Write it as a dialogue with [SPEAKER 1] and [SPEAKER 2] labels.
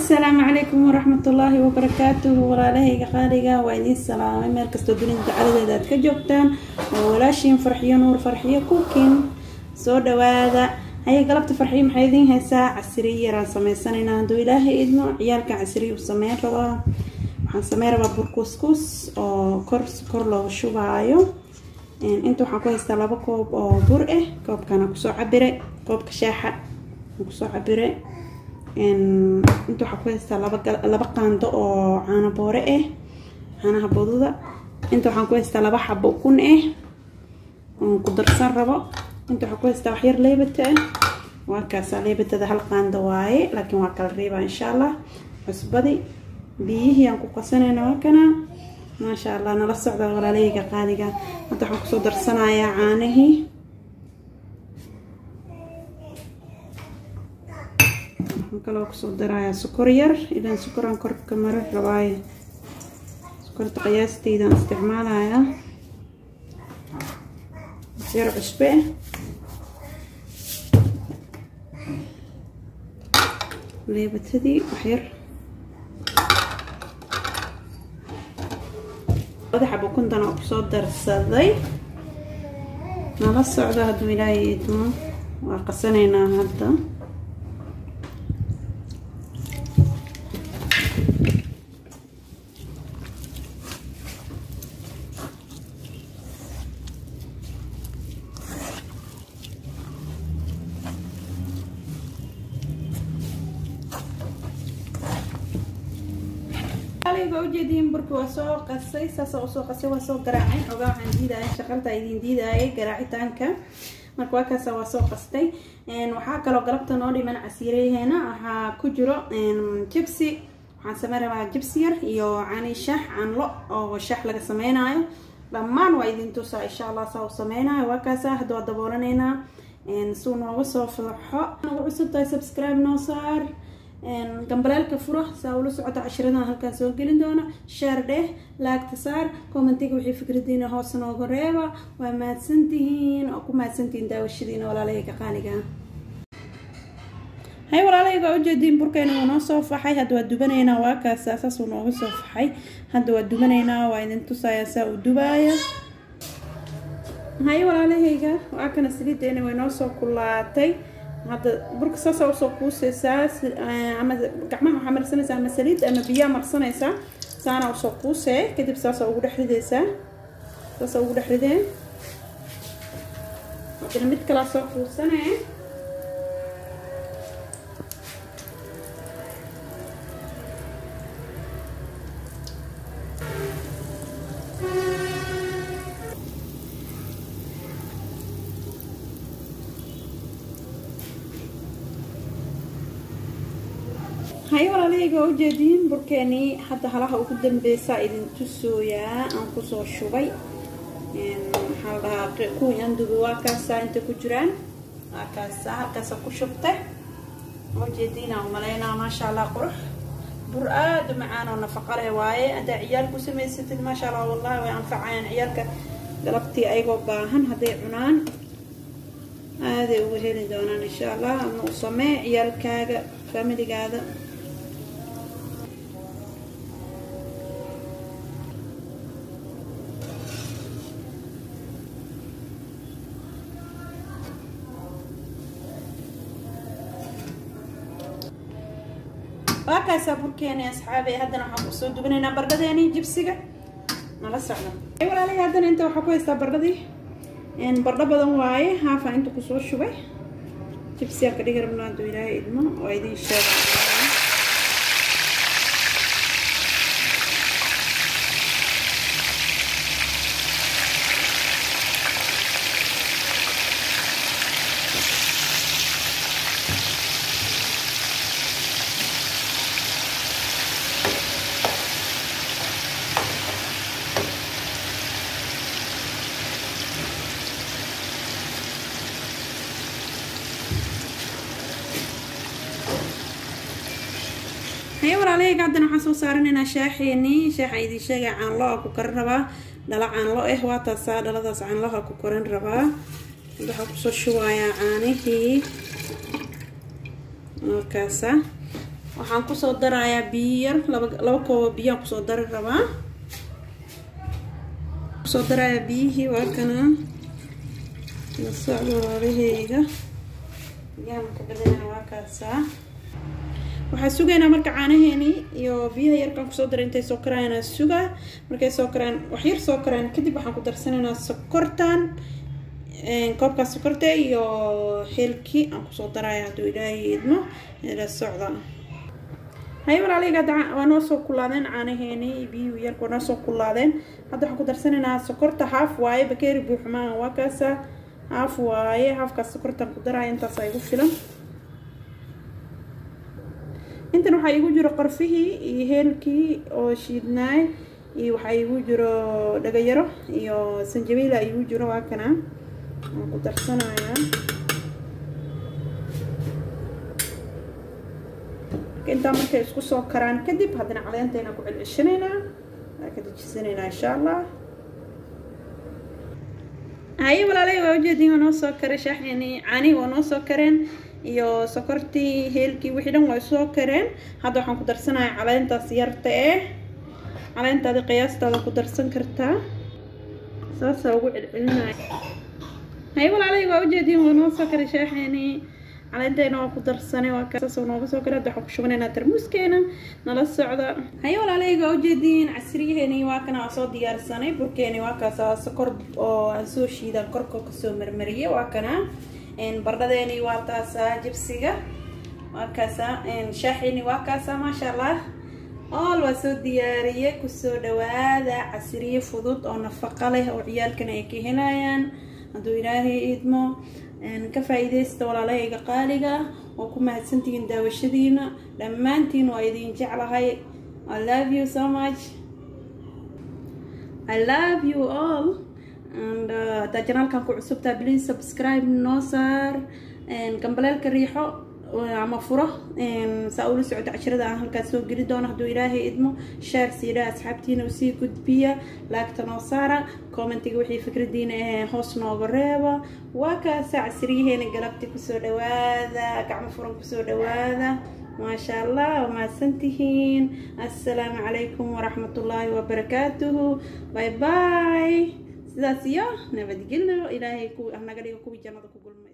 [SPEAKER 1] asalaamu calaykum waraxmatullaahi wabarakaatuhu walaalahayga qaaliga waa idiin salaamay meel kastoo dunida dacaladeeda aad ka joogtaan waa walaashiin farxiyo nuur farxiyo kukin soo dhawaada haye galabta farxiyo maxay idiin haysaa casiriyo yaraan sameysanaynaa hadduu ilaahay idmo ciyaalka casiriyo u sameyn rabaa waxaan sameyn rabaa burkuskus oo kor kor looga shubaayo inta waxaan ku haystaa laba koob oo bur ah koobkana kusoo cabire koobka shaaxa kusoo cabire inta waxaa ku haystaa laba qaando oo caano boore ah caanaha boduda inta waxaan ku haystaa laba xabo ukun ah oon ku darsan rabo inta waxaan ku haystaa waxyar leebata ah waa kaasa leebatada hal qaando waaye laakiin waa kala reebaa insha allah cusbadi biyihii aan ku qasanayna waa kana maasha allah nala socda walaalahayga qaaliga hadda waxaan kusoo darsanayaa caanihii waxaan kaloo kusoo darayaa sokor yar ilaan sokoraan korka mara rabaayo sokorta qiyaasteydaan isticmaalayaa yar cusbe leebatadii waxyar madaxa bukuntana oo kusoo darsaday nala socdo hadduu ilaahay idmo waa qasanaynaa hadda ga ujeediin burka waa soo qasay saasa usoo qasay waa soo garaacay xogaa waxaan diidaya shaqalta idin diidayay garaacitaanka marka waa kaasa waa soo qastay waxaa kaloo galabta noo dhiman casiirayaheena waxaa ku jiro jibsi waxaan sameyn rabaa jibsi yar iyo cani shax canlo oo shax laga sameynayo dhammaan waa idin tusaa insha allah saa u sameynayo waa kaasa hadda waa daboolanaynaa suu nooga soo faxo nagu cusub tahay subscribe noo saar gambaleelka furo saa ula socota cashiradan halkaan soo gelin doona sheer dheh laagta saar commentiga wixii fikradiina hoos nooga reeba waa mahadsantihiin oo ku mahadsantihiin daawashadiina walaalahayga qaaliga hay walaalahayga ujeediin burkeena wuu noo soo faxay hadda waa dubanaynaa waa kaasa saasuu nooga soo faxay hadda waa dubanaynaa waa idin tusayaa saa uu dubaaya hay walaalahayga waa kana saliideena way noo soo kulaatay hadda burka saasa usoo kuuseysaa ama gacmaha waxaa marsanaysaa ama saliid ama biyaa marsanaysaa saana usoo kuusee kadib saasa ugu dhex rideysaa saasa ugu dhex ridee hadana mid kalaa soo kuusanee hay walaalahayga waa ujeediin burkeenii hadda halaha ugu dambeysaa idin tusooyaa aan kusoo shubay maxaa la dhahaa kuwii aan dubi waa kaasaa inta ku jiraan waa kaasa halkaasa ku shubtay ujeediinaa umaleynaa maasha allah qurux bur aada u macaan oo nafaqa leh waaye haddaa ciyaal ku samaysatid maasha allah wallahi way anfacayaan ciyaalka galabtii ayagoo baahan hadday cunaan aaday uga heli doonaan insha allah ama u samee ciyaalkaaga faamiligaada waa kaasaa burkeeni asxaabi haddana waxaan kusoo dubanaynaa bardhadeeni jibsiga nala socda walaalahi haddana inta waxaa ku haystaa bardhadii bardho badan waaye haafaa inta kusoo shubay jibsiyaa ka dhigi rabnaa hadduu ilaahay idmo oo idiin sheega haye walaalahayga haddana waxaan soo saaranaynaa shaaxeenii shaaxa idin sheegay caanlo a ku karin rabaa dhala caanlo ah waa taasaa dhaladaas caanloha ku karin rabaa waxaa kusoo shubayaa caanihii markaasa waxaan kusoo darayaa biyo yar laba laba koobo biyaan kusoo dari rabaa kusoo darayaa biyihii waa kana la socdo walaalaheyga biyaha marka badana waa kaasaa waxaa sugaynaa marka caanaheeni iyo biyaha yarkaan kusoo daray intay soo karayanaa sugaa markay soo karaan wax yar soo karaan kadib waxaan ku darsanaynaa sokortan koobkaas sokorta iyo heelkii aan kusoo daraya hadduu ilaahay idmo la socda haye walaalayga hadda waa noo soo kulaadeen caanaheeni biyuhu yarka waa noo soo kulaadeen hadda waxaan ku darsanaynaa sokorta haaf waaye bakeeri buuxmaa waa kaasa haaf waaye haafkaas sokortaan ku daraya intaas igu filan intan waxaa igu jiro qorfihii iyo heelkii oo shiidnaay iyo waxaa igu jiro dhagayaro iyo sanjabiila igu jiro waa kana waan ku darsanayaa intaa markay isku soo karaan kadib haddana caleentayna ku celceshanaynaa waa ka dejisanaynaa insha allah haye walaalay waa ujeedin waa noo soo karay shaaxeeni caanihi waa noo soo kareen iyo sokortii heelkii wixii dhan waa soo kareen hadda waxaan ku darsanayaa caleentaas yarta eh caleentaada qiyaastaada ku darsan kartaa saasaa ugu celcelinaya haye walaalay waa ujeedin waa noo soo karay shaaxeeni caleenteena waa ku darsanay waa kasaas nooga soo kale hadda waxaan ku shubanaynaa tarmuuskeena nala socda haye walaalayga waa ujeediin casriyaheeni waa kana waa soo diyaarsanay burkeeni waa kaasa sokor oo aan soo shiidan korka kasoo marmariyay waa kana bardhadeeni waa taasa jibsiga waa kaasa shaaxeeni waa kaasa maasha allah ool waa soo diyaariyay kusoo dhawaada casriye fudud oo nafaqo leh oo ciyaalkana ay ka helayaan hadduu ilaahay idmo ka faa-iideysta walaalahayga qaaliga oo ku mahadsantihiin daawashadiina dhammaantiin waa idin jeclahay i love you so much i love you all and haddaa janaalkan ku cusubtaa please subscribe noo saar gambaleelka riixo ama furo saa ula socota cashirada aan halkaas soo geli doono hadduu ilaahay idmo shaar siidha asxaabtiina usii gudbiya laagta noo saara commentiga wixii fikradiina ahee hoos nooga reeba waa kaasa casriyaheena galabti kusoo dhawaada gacmo furan kusoo dhawaada maasha allah waa mahadsantihiin assalaamu calaykum waraxmatullaahi wabarakaatuhu bye bye sidaas iyo nabadgelyo ilaahay naga dhigo kuwii jannada ku gulma